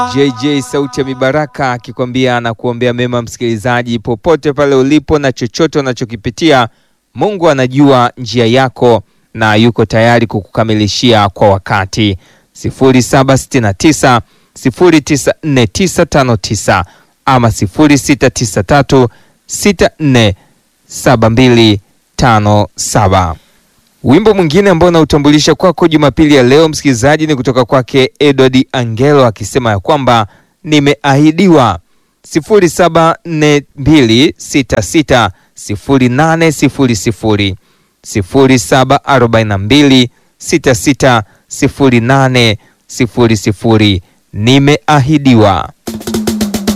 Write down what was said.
JJ sauti ya mibaraka akikwambia na kuombea mema msikilizaji, popote pale ulipo na chochote unachokipitia, Mungu anajua njia yako na yuko tayari kukukamilishia kwa wakati. 0769 094959 ama 0693 647257. Wimbo mwingine ambao unautambulisha kwako Jumapili ya leo msikilizaji ni kutoka kwake Edward Angelo akisema ya kwamba nimeahidiwa. 0742660800 0742660800 nimeahidiwa.